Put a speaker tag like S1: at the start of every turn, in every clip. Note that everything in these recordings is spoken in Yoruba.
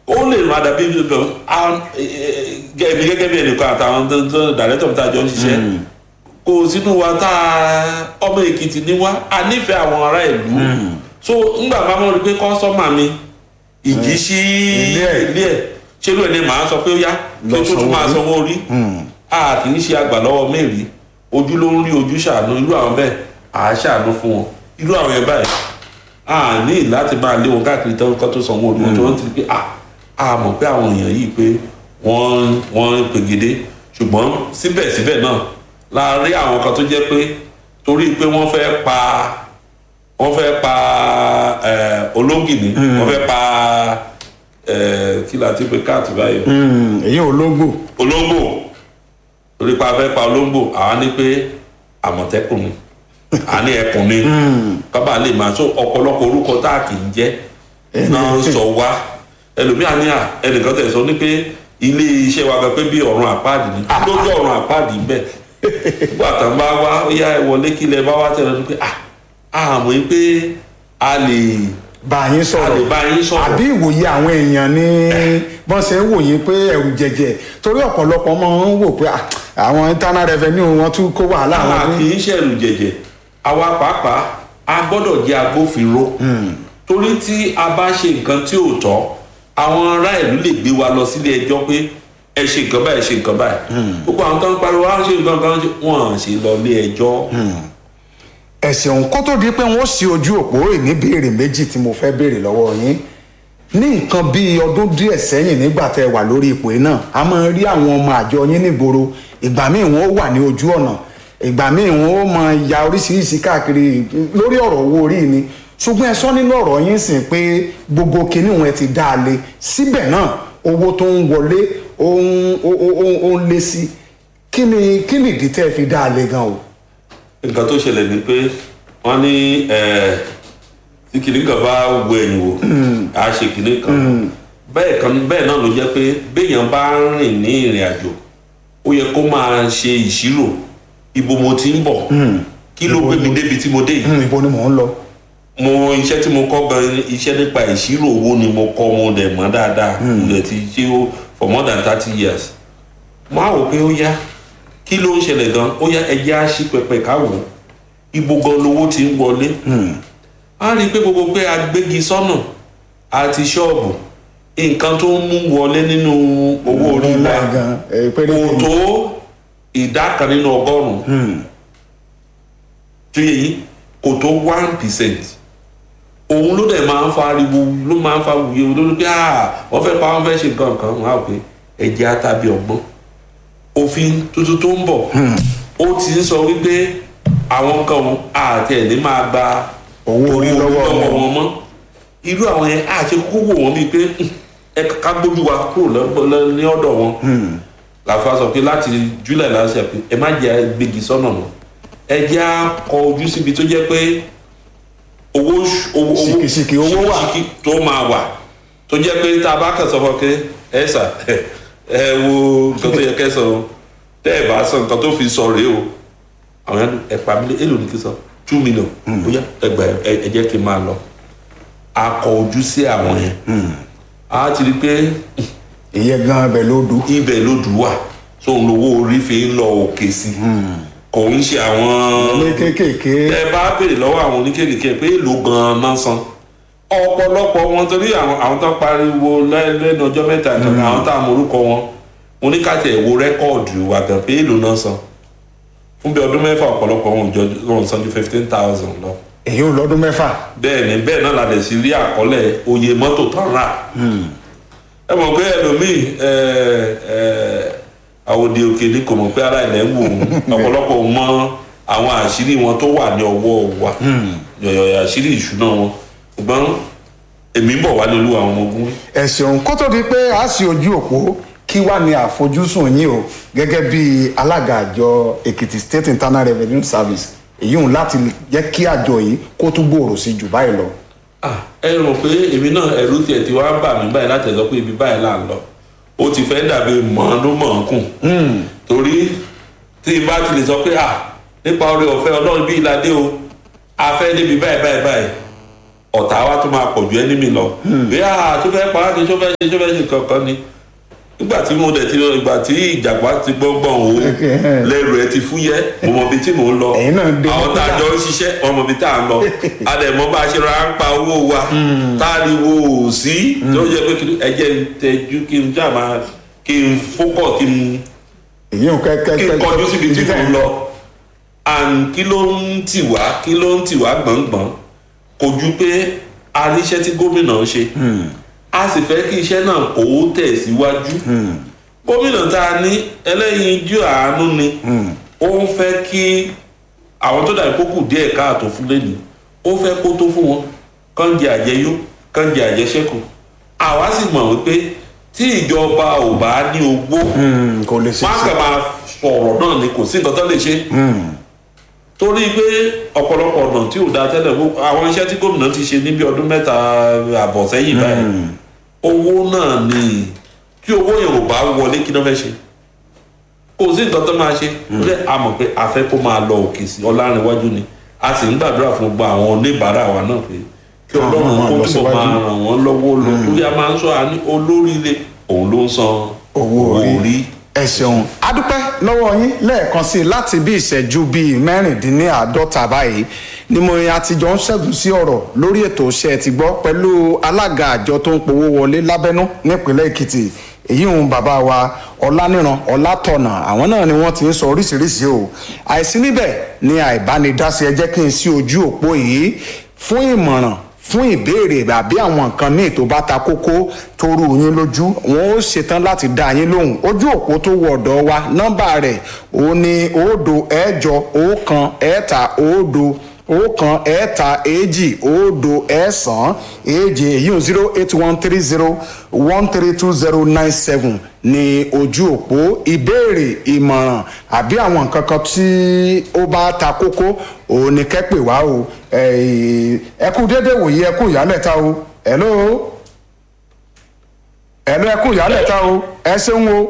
S1: ó lè má dàbí gan gẹ́gẹ́ gẹ́gẹ́ bí ẹnìkan àtàwọn dàrẹ́tọ̀ tá a jọ ń ṣiṣẹ́ kò sínú wa tá a ọmọ èkìtì ní wá a nífẹ̀ẹ́ àwọn ará ìlú so ńgbà máa mọ̀ rí pé kọ́sọ́mà mi ìjì sí
S2: Ilé ẹ̀.
S1: ilé ẹ̀ ṣé ló ẹni màá sọ pé ó yá kí
S2: Lọ
S1: ó tún
S2: sanwó
S1: máa
S2: orí.
S1: sanwó orí a kì í ṣe àgbà lọ́wọ́ mẹ́rin ojú ló ń rí ojú ṣàánú irú àwọn bẹ́ẹ̀ à á ṣàánú fún wọn irú àwọn yẹn báyìí a ní láti máa lé wọn káàkiri tó kọ́ tó sanwó orí wọn tó ń ti pé a a mọ̀ pé àwọn èèyàn yìí pé wọ́n wọ́n ń pegedé ṣùgbọ́n síbẹ̀síbẹ̀ náà la rí àwọn kan tó jẹ́ pé torí pé wọ́n fẹ́ pa wọ́n fẹ́ pa ẹ̀, olóngìní wọ́n fẹ́ pa ẹ̀, kí la ti pe káàtì báyìí
S2: Mm, èyí olóńgbò
S1: olóńgbò torí pa fẹ́ pa olóńgbò àwa ní pé àmọ̀tẹ́kùn ni à ní ẹkùn ni kábà lè máa so ọ̀pọ̀lọpọ̀ orúkọ tá a kì í jẹ́ náà ń sọ wá ẹlòmíà ní à ẹnìkan tẹ̀ sọ ní pé ilé iṣẹ́ wa gan pé bí ọ̀run àpáàdì ni kí ló jẹ́ ọ̀run àpáàdì bẹ́ẹ̀ nígbà tán bá wá ó yá ẹ wọlé kí lẹ bá wá tẹ̀lé ní pé à á mọ̀ pé a lè
S2: bá yín
S1: a lè
S2: sọ̀rọ̀
S1: bá yín sọ̀rọ̀
S2: àbí ìwòye àwọn èèyàn ní bọ́n ṣe ń wò yín pé ẹ̀rù jẹ̀jẹ̀ torí ọ̀pọ̀lọpọ̀ máa ń wò pé ah, àwọn internal revenue wọn tún kó wàhálà
S1: àwa
S2: wọn
S1: kì
S2: ní.
S1: í ṣẹ̀rù jẹ̀jẹ̀ àwa pàápàá a gbọ́dọ̀ jẹ́ agbófinró torí tí a bá ṣe nǹkan tí ò tọ́ àwọn ará ìlú lè gbé wa lọ sílé ẹjọ́ pé ẹ ṣe nǹkan báyìí ẹ ṣe nǹkan báyìí gbogbo àwọn tó ń pariwo á ṣe nǹkan kan wọn à ṣe lọ ilé ẹjọ́
S2: ẹ̀sìn òun kó tó di pé wọ́n ṣí ojú òpó ìníbèrè méjì tí mo fẹ́ béèrè lọ́wọ́ yín ní nǹkan bíi ọdún díẹ̀ sẹ́yìn nígbà tẹ́ ẹ wà lórí ipò yìí náà a máa rí àwọn ọmọ àjọ yín nígboro ìgbà míì wọn ó wà ní ojú ọ̀nà ìgbà míì wọn ó máa ya oríṣiríṣi káàkiri lórí ọ̀rọ̀ owó orí ni ṣùgbọ́n ẹ sọ nínú ọ̀rọ̀ yín sìn pé gbogbo kinní wọn ti dá a lé síbẹ̀ náà owó tó ń wọlé ó ń ó ó- ó- ó ń lé sí kí ni kí ni ìdí tẹ́ ẹ fi dá a lé gan o.
S1: nǹkan tó ṣẹlẹ̀ ni pé wọ́n ní ẹ̀, tí kìnìún kan bá wo ẹ̀yìn wò á ṣe kìnìún kan bẹ́ẹ̀ kan bẹ́ẹ̀ náà ló jẹ́ pé béèyàn bá ń rìn ní ìrìn àjò ó yẹ kó máa ṣe ìṣirò ibo mo ti ń bọ̀ kí ló gbé mi débi tí mo dé yìí
S2: Hmm, ibo ni mò ń lọ.
S1: mo iṣẹ́ tí mo kọ́ gan iṣẹ́ nípa ìṣirò owó ni mo kọ́ mo dẹ̀ mọ́ dáadáa mo dẹ̀ ti ṣe ó for more than thirty years mo á wò pé ó yá kí ló ń ṣẹlẹ̀ gan ó yá ẹjẹ́ á ṣí pẹpẹ káwò ibo gan lowó ti ń wọlé a rí i pé gbogbo pé agbégi sọ́nà àti ṣọ́ọ̀bù nǹkan tó ń mú wọlé nínú owó orí wa
S2: ńlá gan ẹ péré
S1: kò tó ìdá kan nínú ọgọ́rùn-ún tó yẹ yìí kò tó one percent òun ló dẹ̀ máa ń fa ariwo ló máa ń fa wuye lórí pé ah wọ́n fẹ́ pa wọ́n fẹ́ ṣe nǹkan kan wọ́n á pè ẹ̀jẹ̀ àtàbí ọgbọ́n òfin tuntun tó ń bọ̀ ó ti ń sọ wípé àwọn kan àti ẹ̀ ní máa gba
S2: Owó orí lọ́wọ́ wọn.
S1: wọn mọ́ irú àwọn yẹn àti kókó wò wọ́n bíi pé "Hmm, ẹ ká gbójú wa kúrò lọ́- lọ́- ní ọ̀dọ̀ wọn làfa sọ pé láti july láti ṣe pé ẹ má jẹ́ gbégi sọ́nà mọ́ ẹ jẹ́ á kọ ojú síbi tó jẹ́ pé owó ṣ- owó owó-
S2: Ṣìkìṣìkì owó wà.
S1: ṣìkìṣìkì tó máa wà tó jẹ́ pé tá a bá kàn sọ fún ọ pé ẹ sà ẹ wo nǹkan tó yẹ kẹ́ sọ o tẹ́ ẹ bá sọ nǹkan tó fi sọ rèé o àwọn yẹn ẹ pa mí lé èlò ní kí n sọ two million ó yá ẹgbà ẹ ẹ jẹ́ kí n máa lọ a kọ ojú sí àwọn yẹn a ti rí i pé
S2: ìyẹn gan ibẹ̀ ló dùn.
S1: ibẹ̀ ló dùn wà tó ń lówó orí fi ń lọ òkè sí kò ń ṣe àwọn
S2: ilé kéékèèké
S1: ẹ bá béèrè lọ́wọ́ àwọn oníkékèké pé èlò gan-an náà san ọ̀pọ̀lọpọ̀ wọn torí àwọn àwọn tó pariwo lẹ́- lẹ́nu ọjọ́ mẹ́ta kan àwọn tá a mọ orúkọ wọn mo ní ká tẹ̀ wo rẹ́kọ̀dù wa gan pé èlò náà san fún bí ọdún mẹ́fà ọ̀pọ̀lọpọ̀ wọn ò jọ wọn san ju fifteen thousand lọ
S2: èyí ò lọ́dún mẹ́fà.
S1: bẹ́ẹ̀ ni bẹ́ẹ̀ náà la dẹ̀ sí rí àkọọ́lẹ̀ oye mọ́tò tán rà ẹ mọ̀ pé ẹlòmíì ẹ ẹ àwòdì òkè ni kò mọ̀ pé ara ilẹ̀ ń wò ó ọ̀pọ̀lọpọ̀ mọ àwọn àṣírí wọn tó wà ní ọwọ́ wa yọ̀yọ̀ àṣírí ìṣúná wọn ṣùgbọ́n èmi ń bọ̀ wá lólu àwọn ọmọ ogun
S2: ẹ̀sìn kó tó di pé a sì ojú òpó kí wàá ní àfojúsùn yín o gẹ́gẹ́ bí alága àjọ èkìtì state internal revenue service èyí hùn láti jẹ́ kí àjọ yìí kó tún gbòòrò sí jù báyìí lọ.
S1: Ah, ẹ rò pé èmi náà ẹ̀rù tiẹ̀ ti wá ń bà mí báyìí láti ẹ̀ sọ pé ibi báyìí là ń lọ ó ti fẹ́ dàbí mọ̀ọ́nùmọ̀ọ́kùn torí tí n bá ti lè sọ pé à nípa oore ọ̀fẹ́ ọlọ́run bí ìlàdé o a fẹ́ débi báyìí báyìí báyìí ọ̀tá wa tó máa pọ̀ ju ẹnímì lọ bí a tó fẹ́ pa á ní tó fẹ́ ṣe tó fẹ́ ṣe kankan ni nígbà tí mo dẹ̀ ti ìgbà tí ìjàgbá ti gbọ́ngbọ̀n o lẹ́rù ẹ ti fúyẹ́ mo mọ ibi tí mò ń lọ
S2: Ẹ̀yin náà dé
S1: àwọn tá a
S2: nígbà.
S1: jọ ń ṣiṣẹ́ wọn mọ ibi tá a ń lọ a dẹ̀ mọ bá a ṣe ra ń pa owó wa tá a rí wo ò sí tó yẹ pé kí ẹ jẹ́ ń tẹjú kí n já máa kí n fókọ̀ kí n
S2: èyí ò kẹ́kẹ́
S1: kí n kọjú síbi tí mò ń lọ and kí ló ń tì wá kí ló ń tì wá gbọ̀ngbọ̀n kò ju pé a ríṣẹ́ tí gómìnà ń ṣe a sì fẹ́ kí iṣẹ́ náà kó tẹ̀ síwájú gómìnà tá a ní ẹlẹ́yinjú àánú ni ó ń fẹ́ kí àwọn tó dàbí kókù díẹ̀ káàtó fún lẹ́nu ó fẹ́ kó tó fún wọn kán jẹ àjẹyó kán jẹ àjẹṣẹ́kù àwa sì mọ̀ wípé tí ìjọba ò bá ní ogbó
S2: kò lè ṣe
S1: má
S2: ṣe
S1: kàn máa sọ̀rọ̀ náà ni kò sí nǹkan tó lè ṣe torí pé ọ̀pọ̀lọpọ̀ ọ̀nà tí ò da tẹ́lẹ̀ gbogbo- àwọn iṣẹ́ tí gómìnà ti ṣe níbi ọdún mẹ́ta àbọ̀ sẹ́yìn báyìí owó náà ni tí owó yẹn ò bá wọlé kí ló fẹ́ ṣe kò sí nǹkan tó máa ṣe lórí a mọ̀ pé a fẹ́ kó máa lọ òkè sí ọlárìnwájú ni a sì ń gbàdúrà fún gbogbo àwọn oníbàárà wa náà pé kí
S2: Àwọn
S1: ọlọ́run
S2: máa
S1: kó
S2: lọ
S1: túbọ̀
S2: síwájú.
S1: máa ràn wọ́n lọ́wọ́ lọ torí a máa ń sọ àní olóríire òun ló ń san
S2: owó orí ẹ ṣeun adúpẹ́ lọ́wọ́ yín lẹ́ẹ̀kan sí i láti bí ìṣẹ́jú bíi mẹ́rìndínláàádọ́ta báyìí ni mo yan àtijọ́ ń ṣẹ́gun sí ọ̀rọ̀ lórí ètò iṣẹ́ ti gbọ́ pẹ̀lú alága àjọ tó ń powó wọlé lábẹ́nú nípínlẹ̀ èkìtì èyí ń bàbá wa ọláníran ọlátọ̀nà àwọn náà ni wọ́n ti ń sọ oríṣiríṣi o àìsí níbẹ̀ ni àìbánidásí ẹ jẹ́ kí n sí ojú òpó yìí fún ìmọ̀ràn fún ìbéèrè àbí àwọn nǹkan míì tó bá ta kókó tó rú yín lójú wọn ó ṣetán láti dá yín lóhùn ojú òpó tó wọ ọ̀dọ̀ wa nọ́mbà rẹ̀ ó ní òdo ẹ̀jọ ọ̀kan ẹ̀ta òdo ọ̀kan ẹ̀ta èjì òdo ẹ̀sán èje èyí ò zero eight one three zero one three two zero nine seven ní ojú òpó ìbéèrè ìmọ̀ràn àbí àwọn nǹkan kan tí ó bá ta kókó òun ni kẹ́ pè wá o ẹ ẹ kú dédé wòye ẹ kú ìyálẹ̀ta o hello hello ẹ kú ìyálẹ̀ta o ẹ ṣeun o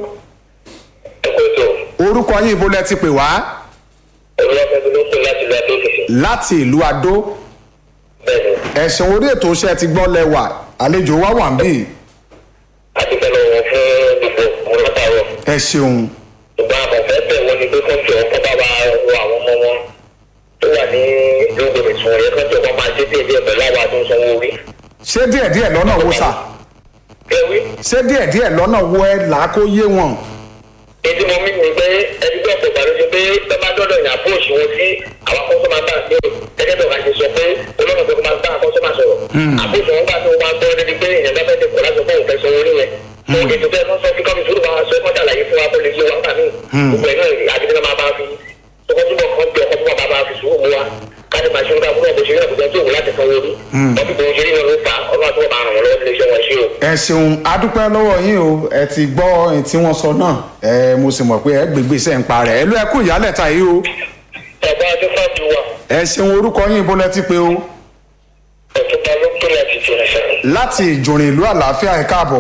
S3: ẹ̀kọ́tọ̀
S2: orúkọ yín ibo lẹ ti pè wá
S3: ẹ̀rọ afẹ́fẹ́ ló ń pè láti ilẹ̀ adókèsè
S2: láti ìlú adó
S3: bẹ́ẹ̀ni
S2: ẹ̀sìn orí ètò iṣẹ́ ti gbọ́ lẹ́wà àlejò wa wà ń bì
S3: adúpẹ́ lọ́wọ́ fún gbogbo àwọn látàrọ̀
S2: ẹ ṣeun
S3: ṣùgbọ́n àmọ̀fẹ́ bẹ̀ wọ́n ni pé kọ́ńtì ọkọ̀ bá wa wọ àwọn ọmọ wọn tó wà ní lóògùn ìsún ọ̀yẹ́ kọ́ńtì ọkọ̀ máa ṣe díẹ̀ díẹ̀ pẹ̀lú àwọn àti sanwó orí.
S2: ṣé díẹ̀díẹ̀ lọ́nà wo sà
S3: kẹwí
S2: ṣé díẹ̀díẹ̀ lọ́nà wo ẹ là á kó yé wọn
S3: ètí mo mí ni pé ẹni bí ọ̀pọ̀ ìgbàlódé pé bẹ́ẹ̀ dọ́dọ̀ yàn fún òṣùwọ̀n sí àwọn akọ́sọ́mà bá gbé gẹ́gẹ́ bí ọ̀gá ṣe sọ pé olóògùn tó máa bá akọ́sọ́mà sọ̀rọ̀ àbúṣe wọn gbà tó máa gbọ́ débi pé èèyàn bá fẹ́ dẹ̀kọ́ láti fún òun fẹ́ sọ orí yẹn mo ètò bẹ́ẹ̀ wọ́n sọ fí kọ́mi sùúrù máa sọ ẹ̀kọ́ ṣàlàyé fún wa kó lè yé wa nígbà míì gbogbo ẹ̀ náà àdìgbẹ́ máa bá fi tọkọtúbọ̀ kan bí ọkọ̀ tó máa bá fi sùúrù mu wa káni màá ṣe ń ká fún ọ̀bọ̀ ṣeré àbújá tó wù láti sanwó orí wọ́n fi bòun ṣeré wọn ló fà ọlọ́run àti wọn máa ràn wọ́n lọ́wọ́ nílé iṣẹ́ wọn ṣe o.
S2: ẹ ṣeun adúpẹ́ lọ́wọ́ yín o ẹ ti gbọ́ ohun tí wọ́n sọ náà ẹ mo sì mọ̀ pé ẹ gbégbé iṣẹ́ ń pa rẹ̀ ẹ ló ẹ kú ìyálẹ̀ta yìí o
S3: bàbá adúfàbí wa
S2: ẹ ṣeun orúkọ yín ibo lẹ ti pè o
S3: ọ̀túnba ló pè láti jìnnà sẹ́yìn.
S2: láti ìjòrìn ìlú àlàáfíà ẹ káàbọ̀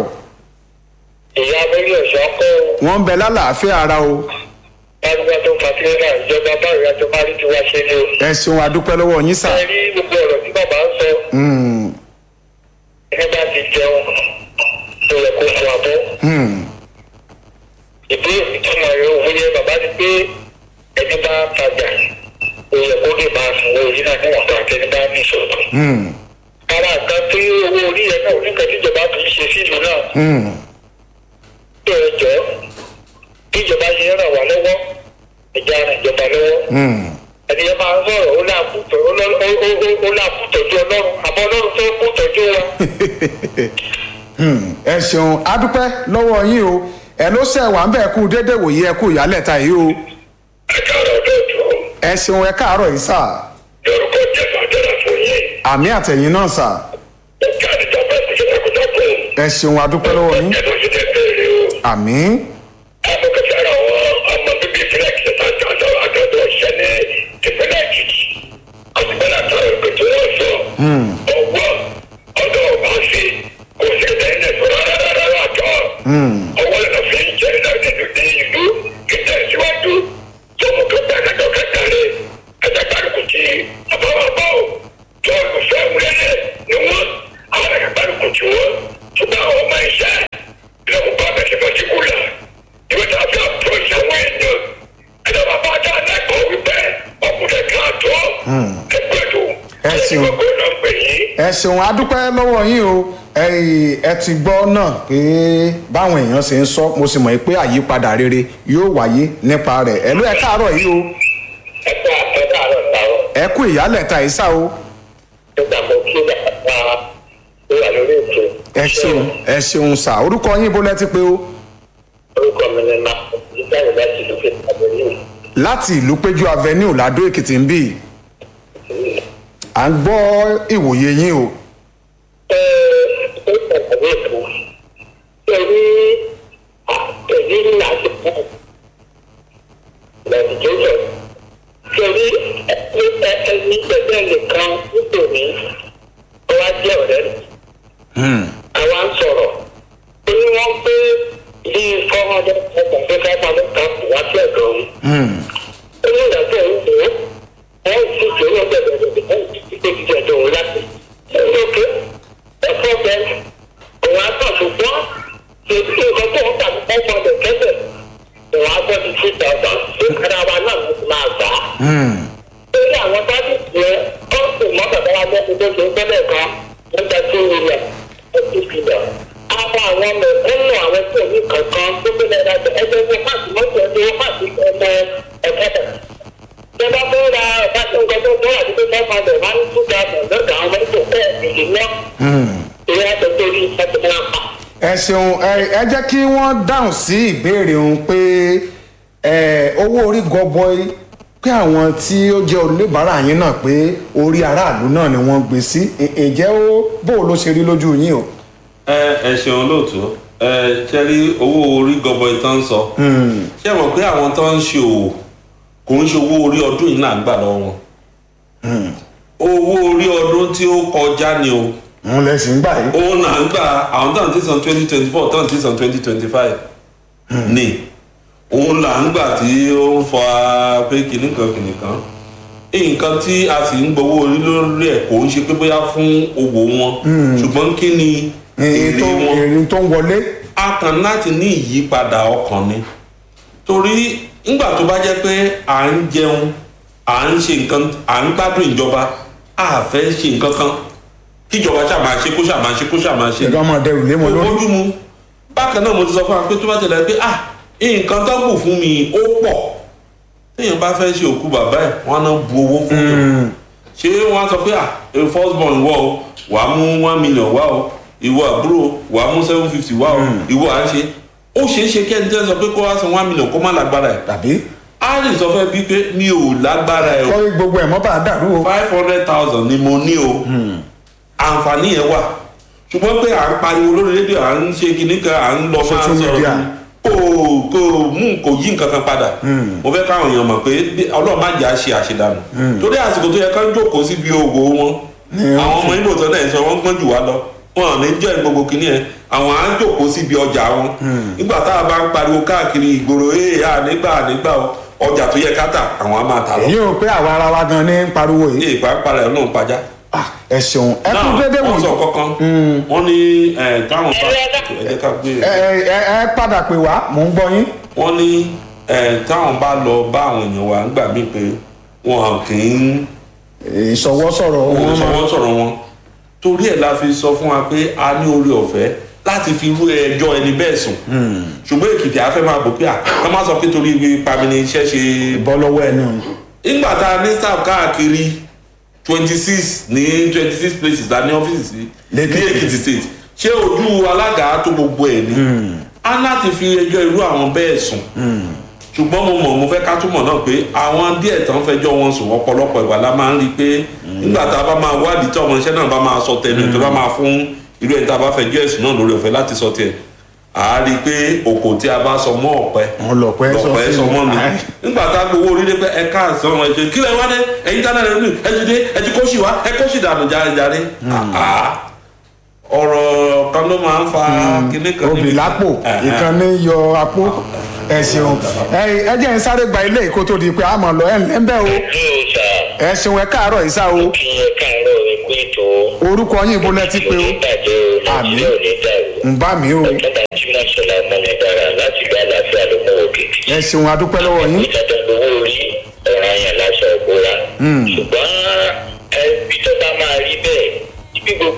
S3: ìyá abẹ́rẹ́ ọ̀ṣọ́ kọ́
S2: wọ́n ń bẹ lálàáfíà ara o
S3: arúgbó tó ń fa tírélà ìjọba báyìí àti parí ti wá ṣe ni o.
S2: ẹ ṣeun adúpẹ́ lọ́wọ́ yín sà
S3: ẹ rí gbogbo ọ̀rọ̀ tí bàbá ń sọ
S2: Mm,
S3: ẹni bá ti jẹun tó yẹ kó fún abọ́.
S2: mm,
S3: ìbéèrè ìtumọ̀ rẹ̀ òun yẹ bàbá ni pé ẹni bá tajà ó yẹ kó lè máa sanwó orí náà níwọ̀n tó àti ẹni bá ní ìṣòro.
S2: mm,
S3: ara nǹkan tí owó orí yẹn náà oníkan tí ìjọba kì í ṣe sílùú náà
S2: mm.
S3: tó ẹ jọ bí ìjọba ṣe ń ràn wá lọ́wọ́ ìjà ràn ìjọba lọ́wọ́.
S2: Mm.
S3: ẹni yẹn máa ń sọ̀rọ̀ ó láàkútọ̀ ó láàkútọ̀jú ọlọ́run àbọ̀ ọlọ́run tó kútọ̀jú wa.
S2: Hmm, ẹ ṣeun adúpẹ́ lọ́wọ́ yín o ẹ ló ṣe wà ń bẹ̀ kú dédé wòye ẹ kú ìyálẹ̀ta yìí o
S3: ẹ káàárọ̀ ọdún ọdún
S2: ẹ ṣeun ẹ káàárọ̀ yìí sà
S3: lórúkọ jésù àjọyọ̀ fún yín
S2: àmì àtẹ̀yìn náà sà
S3: ó ká àdìjọ bẹ́ẹ̀ kò ṣe takuntakun
S2: ẹ ṣeun adúpẹ́ lọ́wọ́ yín
S3: ẹnu sì ti béèrè o.
S2: àmì
S3: amọ̀kẹ́sẹ̀ ara àwọn ọmọ bíbí ìpínlẹ̀ èkìtì àti àjọ àjọyọ̀ ìṣẹ́ ní ìpínlẹ̀ èkìtì àti ìpínlẹ̀ àtàwọn ìpètè wọn sọ ọwọ́ ọdọ̀ ọba sí kò sí ẹ̀dẹ́yìn ẹ̀sọ́ rárá àjọ ọwọ́ lẹ́nu fi ń jẹ́ ìdájọ́ ní ìlú ìtẹ̀síwájú tó mú kí pẹ́ẹ́kẹ́jọ kẹ́kẹ́rẹ́ ẹ̀jẹ̀ kárìkù tí àbáwọ̀ bá ò tó olùfẹ́ wúlẹ́lẹ̀ ní
S2: ṣeun adúpẹ́ lọ́wọ́ yín o ẹ̀yin, ẹ ti gbọ́ náà pé báwọn èèyàn ṣe ń sọ mo sì mọ̀ pé àyípadà rere yóò wáyé nípa rẹ̀ ẹ ló ẹ káàárọ̀ yìí o
S3: ẹ ká ẹ káàárọ̀ táwọn
S2: ẹ kú ìyálẹ̀ta ìsá o
S3: nígbà mo kí bàbá tó wà lórí ètò.
S2: ẹ ṣeun ẹ ṣeun sà orúkọ yín bó lẹ ti pé o
S3: orúkọ mi ni ma ìjáde láti ìlú kejì àbẹ̀lẹ̀
S2: láti ìlú péjú avenue ládó èkìtì ń bì à ń gbọ́ ìwòye yín o
S3: ẹ ẹ ìpàdé ètò pẹ̀lú pẹ̀lú láti kú lẹ́dìkẹ́jọ pẹ̀lú ẹni pẹ̀lú nìkan nítorí ọwá jẹ́ ọ̀rẹ́ rẹ̀ àwa ń sọ̀rọ̀ ó ní wọ́n pé bí four hundred thousand pé five hundred thousand wá sí ẹ̀dọ̀ òun ó ní ìdájọ́ òun wò ó wọ́n sì tó ní ọgbẹ́ bẹ̀rẹ̀ wọ́n sì ti pé jíjẹ ẹ̀dọ̀ òun láti ẹ̀rọ òkè ẹ̀fọ́ bẹ́ẹ̀ òun á tọ̀ ṣùgbọ́n èyí nǹkan tó ń tà ní five hundred kẹ́sẹ̀ òun á bọ́ sí two thousand ṣé ara wa náà ló ti máa gbà á lórí àwọn tábìlì yẹn ó sì mọ bàbá wa lẹ́nu tó ṣe ń tẹ́lẹ̀ kan nígbà tí ó yẹ ẹtí fìlà. àwọn àwọn mẹ̀kúnnù àwọn tí òní kankan tó gbé lẹ́nu àjọ ẹgbẹ́ wọn fàṣì mọ́tò ẹgbẹ́ wọn fàṣì ọmọ ẹ̀kẹ́tà. ìjọba tó ra ọ̀pá tó ń gbọ́ tó tó àti tó fẹ́ máa bẹ̀ máa ń tún ga bọ̀ lọ́dọ̀ àwọn mọ́tò fẹ́ ìlú náà. ìyá tó tó rí ẹtì máa pa.
S2: ẹ ṣeun ẹ ẹ jẹ́ kí wọ́n dáhùn sí ìbéèrè òun pé ẹ owó orí gọbọi pé àwọn tí ó jẹ́ oníbàárà yín náà pé orí aráàlú náà ni wọ́n gbé sí Ì- ǹjẹ́ ó bó ló ṣe rí lójú yín o.
S1: ẹ ẹ ṣeun lóòótọ́ ẹ ṣe rí owó orí gọbọi tán ń sọ ṣé mọ̀ pé àwọn tó ń ṣe òwò kò ń ṣe owó orí ọdún yìí náà ń gbà lọ́wọ́ wọn owó orí ọdún tí ó kọjá ni o
S2: òun lẹ sì ń gbà yìí.
S1: òun náà ń gbà àwọn tó ń tí san twenty twenty four tó ń tí san twenty twenty five ni òun là ń gbà tí ó ń fa pé kìnnì kan kìnnì kan nǹkan tí a sì ń gbowó orí lórí ẹ̀ kò ń ṣe pé bóyá fún owó wọn ṣùgbọ́n kí ni
S2: èrè
S1: èrè
S2: tó
S1: wọn
S2: èrè tó ń wọlé.
S1: a kàn láti ní ìyípadà ọkàn ni torí ńgbà tó bá jẹ́ pé à ń jẹun à ń ṣe nǹkan à ń gbádùn ìjọba a fẹ́ ṣe nǹkan kan kíjọba ṣáà máa ṣe kó ṣáà máa ṣe kó ṣáà máa ṣe
S2: ẹ̀rọ ọmọ dẹrù lé wọn lórí.
S1: ojú mu bákan náà mo ti sọ fún wa pé tó bá tẹ̀lé pé ah nǹkan tó kù fún mi ó pọ̀ téèyàn bá fẹ́ ṣe òkú bàbá ẹ̀ wọ́n á náà bu owó fún yàn ṣé wọ́n á sọ pé ah a first born wọ o wà á mú one million wá o ìwọ àbúrò wà á mú seven fifty wá o ìwọ à ń ṣe ó ṣeé ṣe kẹ́ni tẹ́ sọ pé kó wá san one million kó má lágbára ẹ̀
S2: tàbí
S1: á lè sọ fẹ́ bí pé mi ò lágbára ẹ̀ o
S2: kọ́ gbogbo ẹ̀ mọ́ bá a dàrú o.
S1: five hundred thousand ni mo ní o àǹfààní yẹn wà ṣùgbọ́n pé à ń pariwo lórí rédíò à ń ṣe kinní kan à ń lọ máa
S2: Social media.
S1: sọ̀rọ̀ kò kò mú kò yí nǹkan kan padà mo fẹ́ káwọn èèyàn mọ̀ pé bí- ọlọ́run má jẹ́ àṣe àṣedànù torí àsìkò tó yẹ ká ń jókòó síbi òwò wọn àwọn ọmọ ibo tó náà sọ wọ́n gbọ́n jù wá lọ wọn ò ní jẹ́ gbogbo kinní yẹn àwọn à ń jókòó síbi ọjà wọn nígbà tá a bá ń pariwo káàkiri ìgboro ee ànígbà ànígbà o ọjà tó yẹ ká tà àwọn á máa tà lọ
S2: èyí ò pé àwa ara wa gan ní ń pariwo yìí.
S1: ee pàápàá rẹ̀ náà pàjá
S2: Ah, ẹ ṣeun ẹ kú dédé
S1: wọ́n sọ
S2: wò.
S1: kankan wọ́n ní ẹ̀ táwọn bá ẹ jẹ́ ká gbé
S2: ẹ ẹ ẹ padà pè wá mò ń gbọ́ yín.
S1: wọ́n ní ẹ̀ táwọn bá lọ bá àwọn èèyàn wa nígbà míì pé wọn kì í
S2: ìṣọwọ́ sọ̀rọ̀
S1: wọn
S2: wọn
S1: sọ
S2: máa.
S1: wọ́n sọ̀rọ̀ wọn torí ẹ̀ la fi sọ fún wa pé a ní orí ọ̀fẹ́ láti fi rú ẹjọ́ ẹni bẹ́ẹ̀ sùn ṣùgbọ́n èkìtì afẹ́ máa bò pé à ká má sọ pé torí ipa mi ni iṣẹ́ ṣe
S2: bọ́ lọ́wọ́ ẹ̀ náà.
S1: nígbà tá a ní staff káàkiri twenty six ní twenty six places la ní ọ́fíìsì sí ní
S2: Lẹ́kìtì.
S1: èkìtì state ṣé ojú alága tó gbogbo ẹ̀ ni a láti fi ẹjọ́ irú àwọn bẹ́ẹ̀ sùn ṣùgbọ́n mo mọ̀ mo fẹ́ ká túmọ̀ náà pé àwọn díẹ̀ tán fẹjọ́ wọn sùn ọ̀pọ̀lọpọ̀ ìgbà la máa ń rí i pé nígbà tá a bá máa wádìí tí ọmọ iṣẹ́ náà bá máa sọ tẹnu tó bá máa fún irú ẹni tá a bá fẹjọ́ ẹ̀sùn náà lórí ọ̀fẹ́ láti sọ tiẹ̀ à á rí i pé òkò tí a bá sọ mọ́ ọ̀pẹ
S2: wọn lọ pẹ́ sọ
S1: lọ̀pẹ́ sọ mọ́ mi nígbà tá a gbowó orí dé pé ẹ káàsán ẹ ṣe kílẹ̀ wá dé ẹ̀yin dáná rẹ̀ nù ẹ ti dé ẹ ti kó sì wá ẹ kó sì dànù járejáre àá ọ̀rọ̀ kan ló máa ń fa kíní kan
S2: obì
S1: níbi-
S2: lápò
S1: Ẹ̀hẹ́n.
S2: ìkànnì yọ apó ẹ ṣeun ẹ ẹ jẹ́ ń sáré gba ilé ìkó tó di pé a mọ̀ lọ ẹ̀ ń bẹ́ o
S3: yóò ṣá
S2: ẹ ṣeun ẹ káàárọ̀ ìsá o
S3: kí ẹ káàárọ̀ ikú ètò
S2: orúkọ yín ibo lẹ ti pé o
S3: onídàájọ́
S2: Àmín.
S3: nàìjíríà ò ní dàrú.
S2: ń bá mi o
S3: ọ̀kadà jimá sọlá mọ́ni dára láti gba àlàáfíà ló mú òkè.
S2: ẹ ṣeun adúpẹ́ lọ́wọ́ yín
S3: ìdájọ́ owó orí ọ̀ràn yẹn láṣọ ìbora. ṣùgbọ́n ẹbí tó bá máa rí bẹ́ẹ̀ ibi gbogbo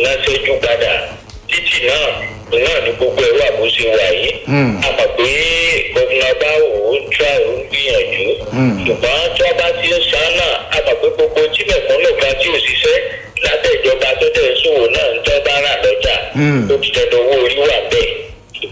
S3: iná ṣẹ́jú padà títì náà náà ní gbogbo ẹ̀rọ àbúṣe wà yìí a mọ̀ pé